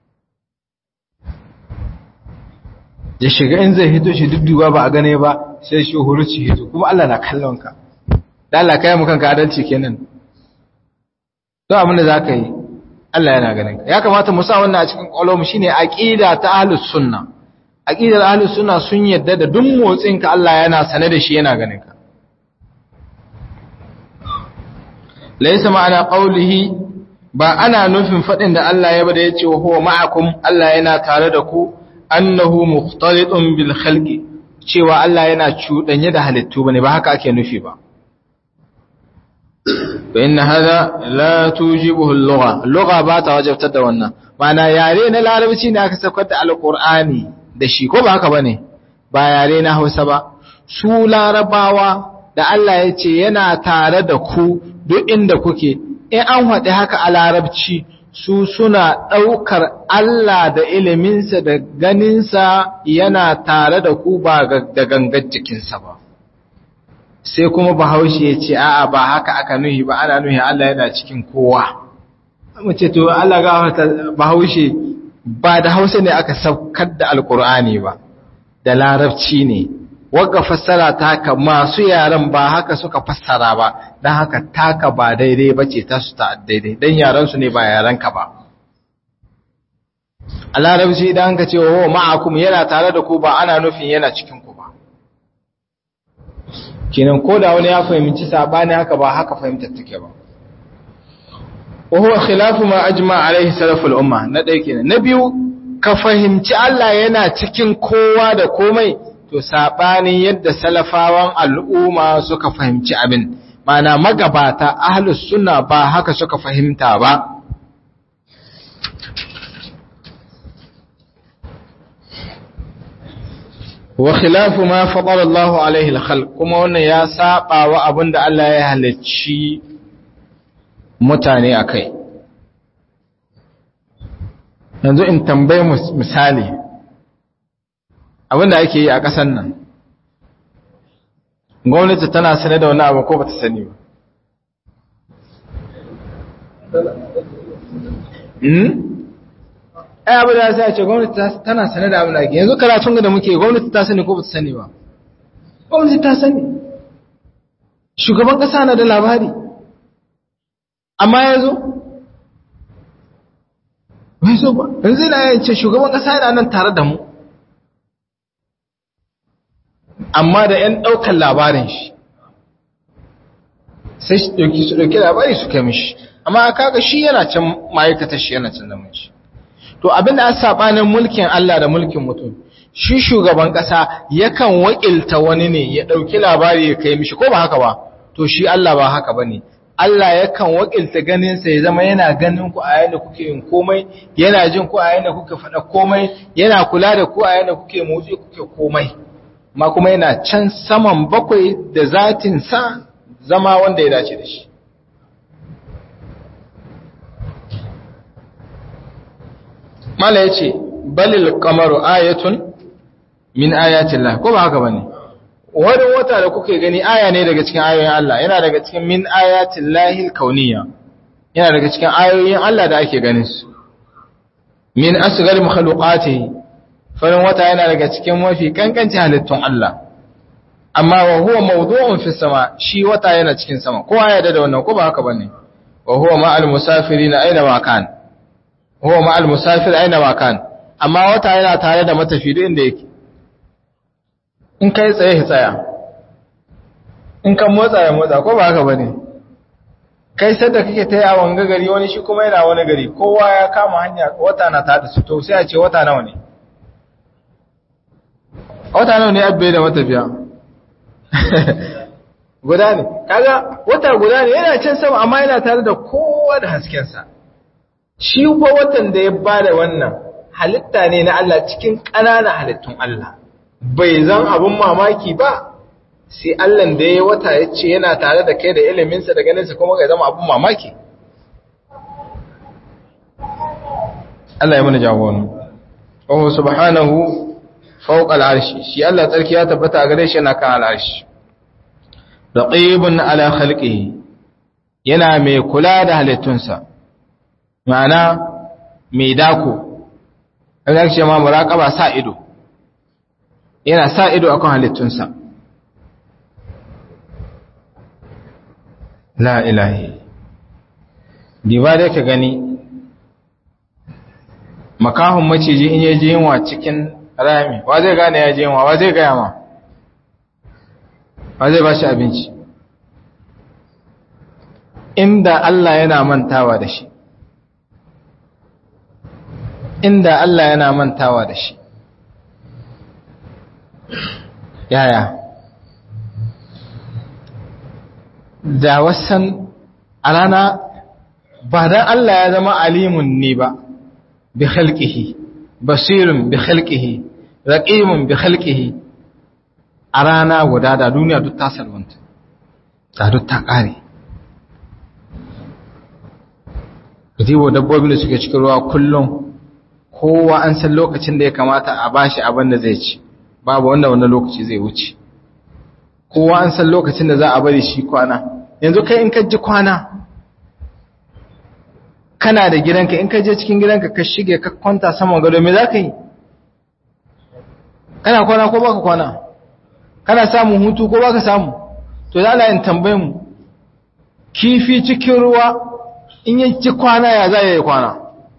ya shiga in zai hito shi dudduwa ba a gane ba sai shi huruci hito kuma Allah na kallon ka da Allah kai mu kanka adalci kenan to abin da zaka yi Allah yana ganin ka ya kamata mu sa wannan a cikin kwalom shine aqida ta ahlus sunna aqidar ahlus sunna sun yadda da duk motsin ka Allah yana sane da shi yana ganin ka laysa ma'ana qawlihi ba ana nufin fadin da Allah ya bada yace wa huwa ma'akum Allah yana tare da ku annahu mukhtalidun bil khalqi cewa Allah yana cudanye da halittu bane ba haka ake nufi ba فإن هذا لا توجبه اللغة اللغة باتا وجبت da wannan mana yare na larabci ne aka saukar da alqur'ani da shi ko ba haka bane ba yare na Hausa ba su larabawa da Allah ya ce yana tare da ku duk inda kuke in an haɗe haka a larabci su suna ɗaukar Allah da iliminsa da ganinsa yana tare da ku ba da gangar jikinsa ba sai kuma bahaushe ya ce a'a ba haka aka nuhi ba ana nuhi Allah yana cikin kowa mace to Allah gafarta bahaushe ba da hausa ne aka saukar da alkur'ani ba da larabci ne wagga fassara ta haka masu yaren ba haka suka fassara ba don haka taka ba daidai ba ce ta su ta daidai don yarensu ne ba yarenka ba a larabci idan ka ce wa ma'akum yana tare da ku ba ana nufin yana cikin ku ba kenan ko da wani ya fahimci sabani haka ba haka fahimtar take ba wa huwa khilafu ma ajma alaihi salaful umma na ɗaya kenan na biyu ka fahimci Allah yana cikin kowa da komai to sabanin yadda salafawan al'umma suka fahimci abin mana magabata ahlus sunna ba haka suka fahimta ba wa khilafu ma fadala Allahu alaihi al-khalq kuma wannan ya saba wa abinda Allah ya halacci mutane akai yanzu in tambaye misali abinda ake yi a ƙasar nan gwamnati tana sane da wani abu ko bata sani ba ai abu da sai a ce gwamnati tana sane da abin da ake yanzu karatun da muke gwamnati ta sani ko bata sani ba gwamnati ta sani shugaban kasa na da labari amma ya zo bai zo ba yanzu na yance shugaban kasa yana nan tare da mu amma da 'yan ɗaukar labarin shi sai su ɗauki labari su kai mishi amma kaga shi yana can ma'aikatar shi yana can zaman shi to abinda a sabanin mulkin Allah da mulkin mutum shi shugaban kasa yakan wakilta wani ne ya dauki labari ya kai mishi ko ba haka ba to shi Allah ba haka bane Allah yakan wakilta ganin sa ya zama yana ganin ku a yayin kuke yin komai yana jin ku a yayin kuke faɗa komai yana kula da ku a yayin kuke motsi kuke komai ma kuma yana can saman bakwai da zatin sa zama wanda ya dace da shi mala ya ce balil kamaru ayatun min ayatin Allah ko ba haka bane wani wata da kuke gani aya ne daga cikin ayoyin Allah yana daga cikin min ayatin lahil kauniya yana daga cikin ayoyin Allah da ake ganin su min asghar makhluqatihi farin wata yana daga cikin mafi kankanci halittun Allah amma wa huwa mawdu'un fi sama shi wata yana cikin sama kowa ya da wannan ko ba haka bane wa huwa ma'al musafirin aina ma kan huwa ma'al musafir aina ma kan amma wata yana tare da matafi duk inda yake in kai tsaye ya tsaya in kan motsa ya motsa ko ba haka bane kai sadda kake ta yawon gari wani shi kuma yana wani gari kowa ya kama hanya wata na tada su to sai a ce wata nawa ne wata nawa ne abbe da matafiya guda ne kaga wata guda ne yana can sama amma yana tare da kowa da haskensa shi ko watan da ya bada wannan halitta ne na Allah cikin ƙananan halittun Allah bai zan abin mamaki ba sai Allah da ya wata ya ce yana tare da kai da iliminsa da ganinsa kuma ga zama abin mamaki Allah ya mana jagonu Oh subhanahu fawqa al'arshi shi Allah tsarki ya tabbata a gare shi yana kan al'arshi raqibun ala khalqihi yana mai kula da halittunsa ma'ana mai dako kaga ce ma muraqaba sa ido yana sa ido akan halittunsa la ilahi diba da ka gani makahun maciji in yaje yinwa cikin rami wa zai gane ya je yinwa wa zai gaya ma wa zai ba shi abinci inda Allah yana mantawa da shi inda Allah yana mantawa da shi yaya da wasan a rana ba dan Allah ya zama alimun ne ba bi khalqihi basirun bi khalqihi raqimun bi khalqihi a rana guda da duniya duk ta salwanta da duk ta kare Dibo dabbobin da suke cikin ruwa kullum kowa an san lokacin da ya kamata a bashi abin da zai ci babu wanda wannan lokaci zai wuce kowa an san lokacin da za a bari shi kwana yanzu kai in ka ji kwana kana da gidanka in ka je cikin gidanka ka shige ka kwanta saman gado me za ka yi kana kwana ko baka kwana kana samun hutu ko baka samu to da Allah in tambaye mu kifi cikin ruwa in yi ci kwana ya za ya yi kwana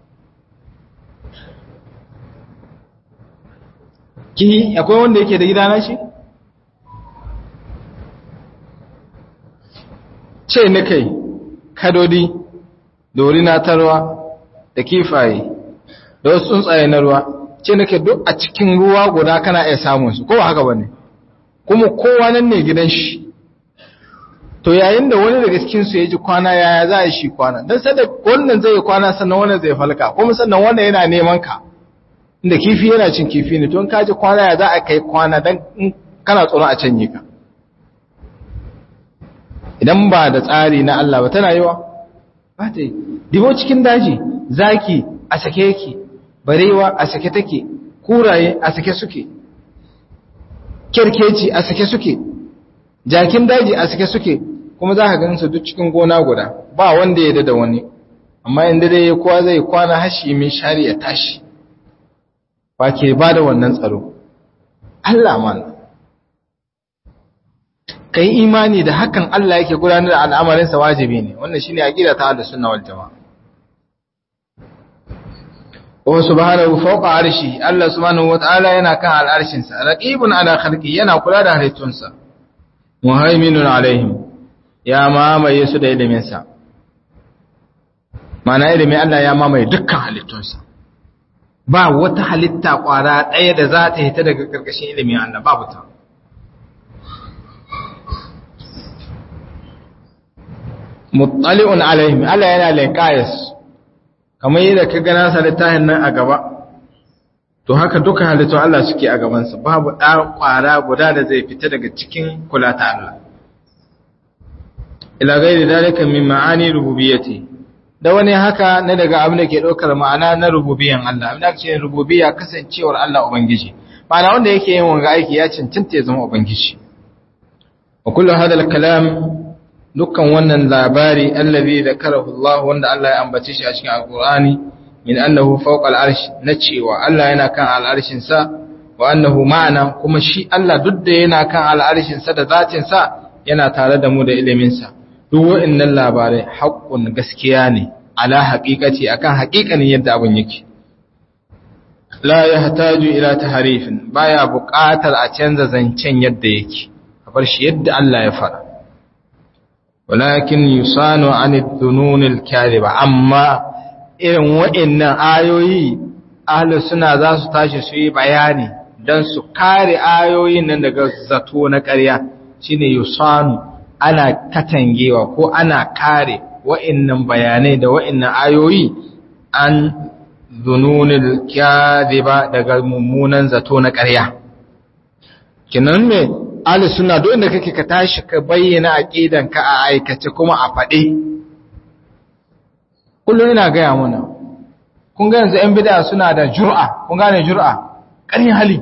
ki akwai wanda yake da gidana shi ce na kai kadodi da wuri na ta ruwa da kifaye da wasu tsuntsaye na ruwa ce na kai duk a cikin ruwa guda kana iya samun su kowa haka bane kuma kowa nan ne gidan shi to yayin da wani daga cikin su ya ji kwana yaya za a shi kwana don sada wannan zai kwana sannan wannan zai falka kuma sannan wannan yana neman ka inda kifi yana cin kifi ne to in ka ji kwana ya za a kai kwana don kana tsoron a canye ka idan ba da tsari na Allah ba tana yiwa ba ta yi dibo cikin daji zaki a sake yake barewa a sake take kuraye a sake suke kerkeci a sake suke jakin daji a sake suke kuma za ka gansu duk cikin gona guda ba wanda ya da wani amma inda dai kowa zai kwana hashi mai shari ya tashi ba ke ba da wannan tsaro Allah mana ka yi imani da hakan Allah yake gudanar da al'amarinsa wajibi ne wannan shi ne a gida ta da suna wal jama'a wa subhanahu fawqa arshi Allah subhanahu wata'ala yana kan al'arshinsa raqibun ala khalqi yana kula da halittunsa muhaiminun alaihim ya mamaye su da iliminsa mana ilimin Allah ya mamaye dukkan halittunsa ba wata halitta kwara ɗaya da za ta hita daga ƙarƙashin ilimin Allah babu ta muttali'un alaihim Allah yana laikayas kamar yadda ka gana sa littafin nan a gaba to haka duka halittun Allah suke a gabansa babu ɗan ƙwara guda da zai fita daga cikin kula ta Allah ila gairi dalika min ma'ani rububiyyati da wani haka na daga abin da ke ɗaukar ma'ana na rububiyan Allah abin da ake ce rububiyya kasancewar Allah ubangiji ma'ana wanda yake yin wanga aiki ya cancanta ya zama ubangiji wa kullu hadal kalam dukkan wannan labari allazi zakarahu Allah wanda Allah ya ambace shi a cikin alqur'ani min annahu fawqa al'arsh na cewa Allah yana kan al'arshin sa wa annahu ma'ana kuma shi Allah duk da yana kan al'arshin sa da zatin sa yana tare da mu da ilimin sa duk wa'annan labarai haƙƙun gaskiya ne ala haqiqati akan haƙiƙanin yadda abun yake la yahtaju ila tahrifin baya buƙatar a canza zancen yadda yake bar shi yadda Allah ya fara walakin yusanu anid dununil kadhiba amma irin wa'annan ayoyi ahlus suna za su tashi su yi bayani dan su kare ayoyin nan daga zato na ƙarya shine yusanu ana katangewa ko ana kare wa'annan bayanai da wa'annan ayoyi an dununil kadhiba daga mummunan zato na ƙarya kinan me ahli sunna duk inda kake ka tashi ka bayyana aqidanka a aikace kuma a fade kullum ina gaya mana kun ga yanzu 'yan bid'a suna da jur'a kun gane jur'a ƙarin hali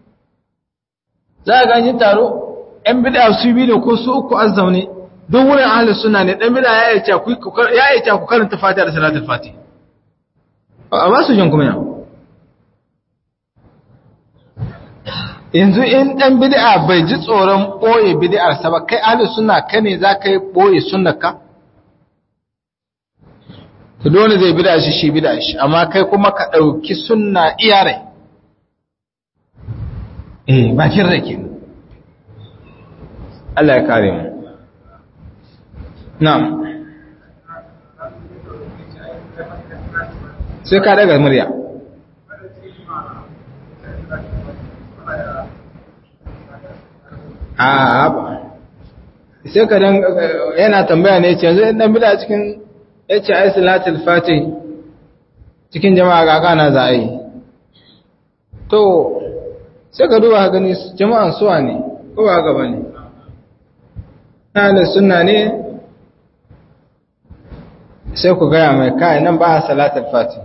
za a ganyi taro 'yan bid'a su bi da ko su uku an zaune duk wurin ahli sunna ne dan bid'a ya yi ku karanta fatiha da salatul fatiha a ba su jin kuma yau yanzu in ɗan bid'a bai ji tsoron ɓoye bid'arsa ba kai ahli sunna ka ne za ka yi ɓoye sunnaka to dole zai bid'a shi shi bid'a shi amma kai kuma ka ɗauki sunna iyare eh bakin rake Allah ya kare mu na'am sai ka daga murya a ba sai ka dan yana tambaya ne ce yanzu dan bida cikin yace ai salatul fatih cikin jama'a ga kana za a yi to sai ka duba gani jama'an suwa ne ko ba gaba ne ahlus sunna ne sai ku gaya mai kai nan ba salatul fatih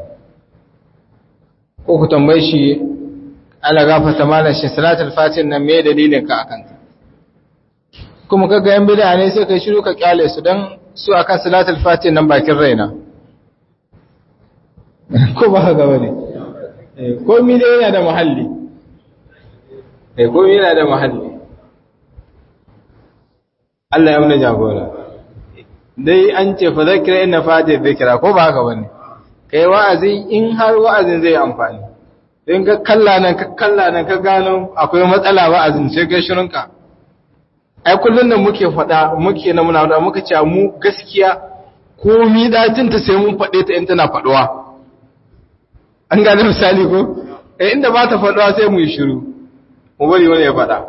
ko ku tambaye shi ala gafata malam shi salatul fatih nan me dalilin ka akan ta kuma kaga yan bid'a ne sai kai shiru ka kyale su dan su akan salatul fatih nan bakin raina ko ba haka bane eh komai dai yana da muhalli eh komai yana da muhalli Allah ya muna jagora dai an ce fa zakira inna fati dhikra ko ba haka bane kai wa'azi in har wa'azin zai amfani in ka kalla nan ka kalla nan ka gano akwai matsala wa'azin sai kai shirinka ai kullun nan muke faɗa muke na muna da muka ce mu gaskiya komi dacin ta sai mun faɗe ta in tana faɗuwa an gane misali ko eh inda ba ta faɗuwa sai mu yi shiru mu bari wani ya faɗa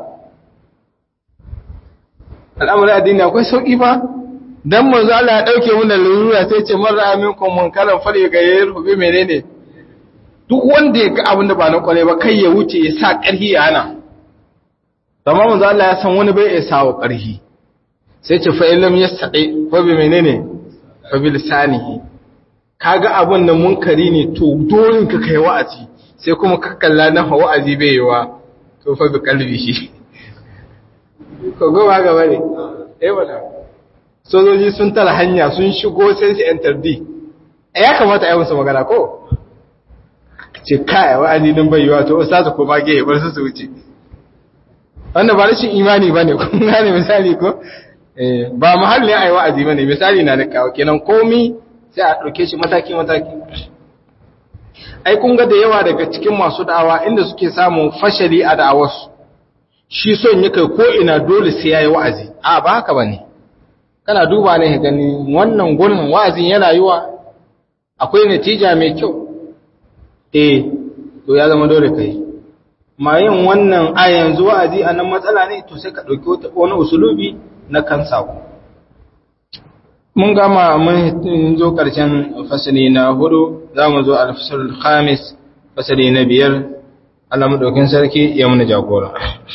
al'amuran addini akwai sauƙi ba dan manzo Allah ya dauke mu da lura sai ce man ra'a minkum munkaran fal yaghayyirhu bi menene duk wanda ya ga abin da ba na kware ba kai ya wuce ya sa ƙarhi ya hana amma manzo Allah ya san wani bai ya sawo ƙarhi sai ce fa illam yastaqi fa bi menene fa bi lisanihi kaga abin da munkari ne to dole ka kai wa'azi sai kuma ka kalla na wa'azi bai yiwa to fa bi qalbihi ko gaba gaba ne eh wala sojoji sun tara hanya sun shigo sai su enter D ya kamata ai musu magana ko ce kai wa'azi din bai yiwa to ustazu ko ba gehe bar su su wuce wannan ba rashin imani bane kun gane misali ko eh ba mahallin ai wa'azi bane misali na da kawo kenan komi sai a dauke shi mataki mataki ai kun ga da yawa daga cikin masu da'awa inda suke samun fashali a da'awarsu shi son ya kai ko ina dole sai yayi wa'azi a ba haka bane kana duba ne ka gani wannan gurin wa'azin yana yiwa akwai natija mai kyau eh to ya zama dole kai ma yin wannan a yanzu wa'azi a nan matsala ne to sai ka ɗauki wani usulubi na kan sako mun gama mun zo ƙarshen fasali na hudu za mu zo alfasarul khamis fasali na biyar Allah maɗaukin sarki ya muna jagora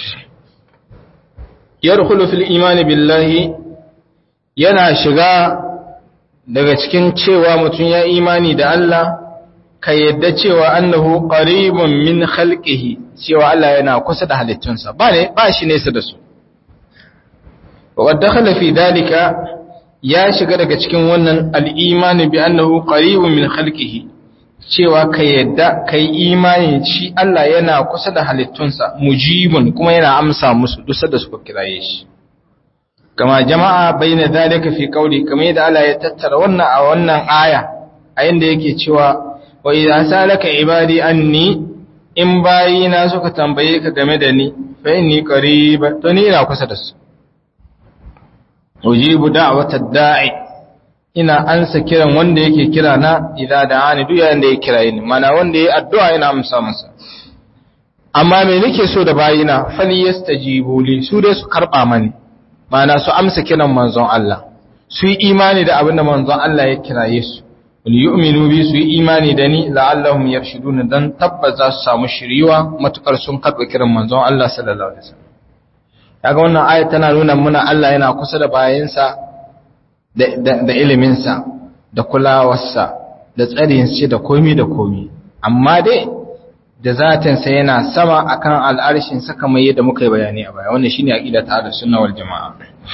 yadkhulu fil imani billahi yana shiga daga cikin cewa mutum ya imani da Allah ka yadda cewa annahu qaribun min khalqihi cewa Allah yana kusa da halittunsa ba ne ba shi nesa da su wa dakhala fi dalika ya shiga daga cikin wannan al-imani bi annahu qaribun min khalqihi cewa ka yadda kai imani shi Allah yana kusa da halittunsa mujibun kuma yana amsa musu duk da suka kiraye shi kama jama'a bayna dalika fi qawli kamar yadda Allah ya tattara wannan a wannan aya a inda yake cewa wa idza salaka ibadi anni in bayina suka tambaye ka game da ni fa inni qarib to ni ina kusa da su ujibu da'watad da'i ina ansa kiran wanda yake kira na idza da'ani duk yayin da ya kira ni mana wanda yayi addu'a ina amsa masa amma me nake so da bayina fali yastajibu li su dai su karba mani mana su amsa kiran manzon Allah su yi imani da abin da manzon Allah ya kiraye su wal yu'minu bi su yi imani da ni la'allahum yarshudun dan tabbas za su samu shiriwa matukar sun karba kiran manzon Allah sallallahu alaihi wasallam kaga wannan aya tana nuna muna Allah yana kusa da bayansa da iliminsa da kulawarsa da tsarinsa da komi da komi amma dai da zatinsa yana sama akan al'arshinsa kamar yadda muka yi bayani a baya wannan shine aqida ta da sunna wal jamaa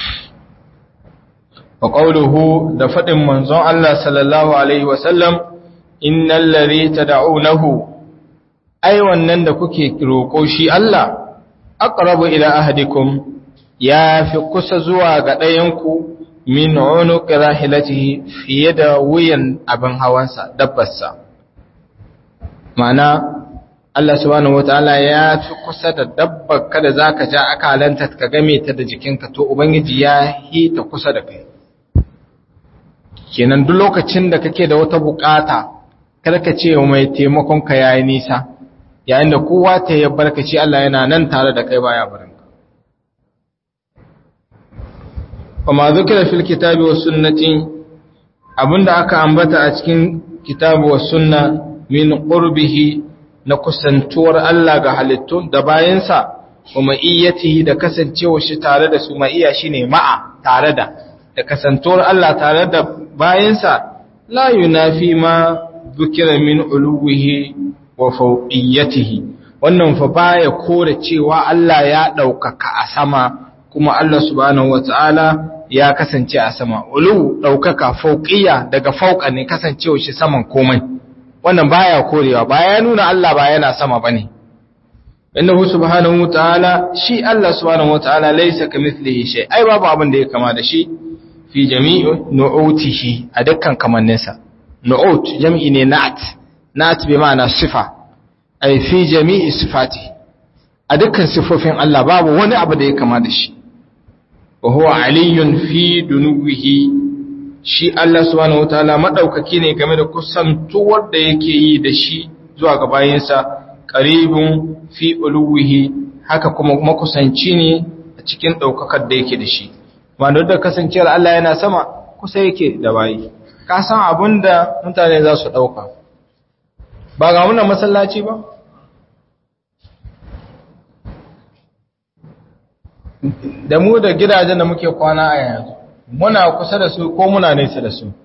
wa qawluhu da fadin manzon Allah sallallahu alaihi wa sallam innal ladhi tad'unahu ai wannan da kuke roko shi Allah aqrabu ila ahadikum ya fi kusa zuwa ga ɗayanku min unuq rahilatihi fiye da wuyan abin hawansa dabbarsa ma'ana Allah subhanahu wataala ya fi kusa da dabbar kada zaka ja akalanta ka game ta da jikinka to ubangiji ya hita kusa da kai kenan duk lokacin da kake da wata bukata kada ka ce mai taimakon ka yayi nisa yayin da kowa ta ya barkaci Allah yana nan tare da kai baya barin ka kuma zikira fil kitabi was sunnati abinda aka ambata a cikin kitabu was sunna min qurbihi na kusantuwar Allah ga halittu da bayansa wa ma'iyyatihi da kasancewa shi tare da su ma'iyya shine ma'a tare da da kasantuwar Allah tare da bayansa la yunafi ma dhukira min uluwihi wa fawqiyatihi wannan fa baya kore cewa Allah ya daukaka a sama kuma Allah subhanahu wataala ya kasance a sama ulu daukaka fawqiyya daga fauqa ne kasancewa shi saman komai wannan baya korewa ba ya nuna Allah ba yana sama bane innahu subhanahu wataala shi Allah subhanahu wataala laysa kamithlihi shay ai babu abin da ya kama da shi fi jami'i nu'utihi a dukkan kamanninsa nu'ut jami'i ne na'at na'at bi ma'ana sifa ai fi jami'i sifati a dukkan sifofin Allah babu wani abu da ya kama da shi wa huwa aliyun fi dunuwihi shi Allah subhanahu wataala madaukaki ne game da kusantuwar da yake yi da shi zuwa ga bayinsa qaribun fi uluwihi haka kuma makusanci ne a cikin daukakar da yake da shi wanda da kasancewar Allah yana sama kusa yake da bayi ka san abinda mutane za su dauka ba ga wannan masallaci ba da mu da gidajen da muke kwana a yanzu muna kusa da su ko muna nesa da su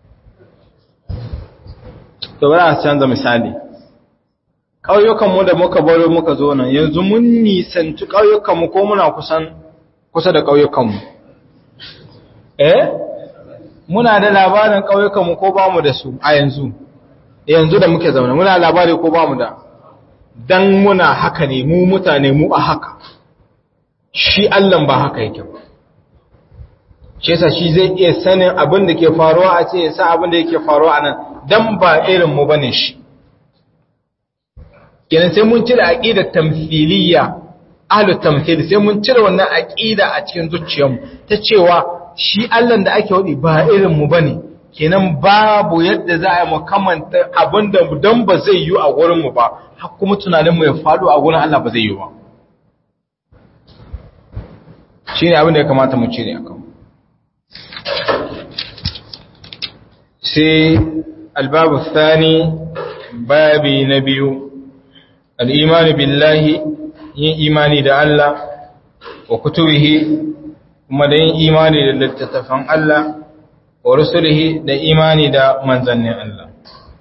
to bari a canza misali ƙauyukanmu da muka baro muka zo nan yanzu mun nisanci ƙauyukanmu ko muna kusan kusa da ƙauyukanmu eh muna da labarin ƙauyukanmu ko ba mu da su a yanzu yanzu da muke zaune muna labari ko ba mu da dan muna haka ne mu mutane mu a haka shi Allah ba haka yake ba shi yasa shi zai iya sanin abin da ke faruwa a ce ya sa abin da yake faruwa a nan dan ba irin mu bane shi kenan sai mun cire aqidar tamthiliyya ahlu tamthil sai mun cire wannan aqida a cikin zuciyarmu ta cewa shi Allah da ake wadi ba irin mu bane kenan babu yadda za a yi mu kamanta abin da dan ba zai yi a gurin mu ba har kuma tunanin mu ya faɗo a gurin Allah ba zai yi ba shine abin da ya kamata mu cire akan sai albabu thani babi na biyu al'imani billahi yin imani da Allah wa kutubihi kuma da yin imani da littattafan Allah wa rusulihi da imani da manzannin Allah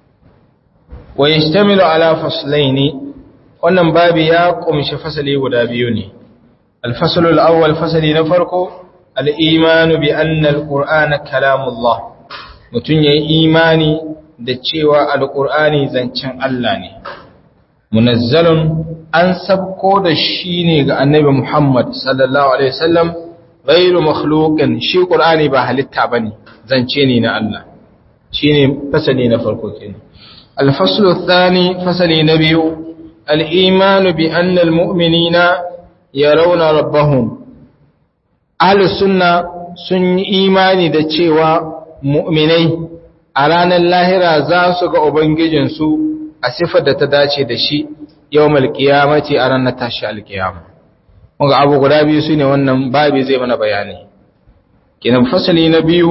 wa yashtamilu ala faslaini wannan babi ya kumshi fasali guda biyu ne alfasalul awwal fasali na farko al-imanu bi anna al-qur'ana kalamullah mutum ya yi imani da cewa alƙur'ani zancen Allah ne munazzalun an sabko da shi ne ga annabi Muhammad sallallahu alaihi wasallam ghairu makhluqin shi qur'ani ba halitta bane zance ne na Allah shine fasali na farko kenan al-faslu ath-thani fasali na biyu al-iman bi anna al-mu'minina yarawna rabbahum ahlus sunna sun yi imani da cewa mu'minai a ranar lahira za su ga Ubangijinsu a sifar da ta dace da shi yau malkiyamaci a ranar tashi alkiyama. Muga abu guda biyu su ne wannan babi zai mana bayani. Kinan fasali na biyu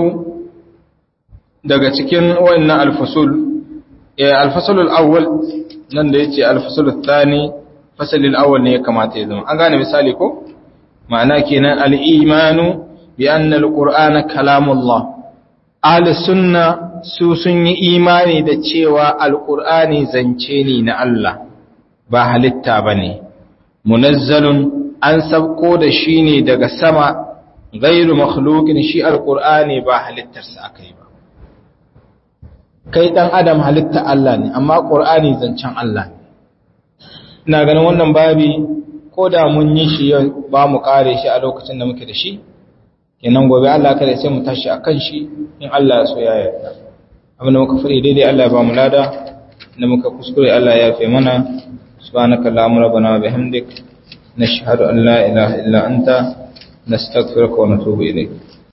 daga cikin wannan alfasul, alfasulul awwal nan da ya ce alfasulul thani fasalin awwal ne ya kamata ya zama. An gane misali ko? Ma'ana kenan al'imanu bi annal qur'ana kalamullah ahli sunna su sun yi imani da cewa alƙur'ani zance ne na Allah ba halitta ba ne munazzalun an sabko da shi ne daga sama gairu makhluqin shi alƙur'ani ba halittarsa aka yi ba kai ɗan adam halitta Allah ne amma ƙur'ani zancen Allah ne ina ganin wannan babi ko da mun yi shi yau ba mu ƙare shi a lokacin da muke da shi kenan gobe Allah kada sai mu tashi akan shi in Allah ya so ya yarda abin da muka fadi daidai Allah ya ba mu lada da muka kuskure Allah ya yafe mana subhanaka allahumma rabbana wa bihamdik nashhadu an la ilaha illa anta nastaghfiruka wa natubu ilayk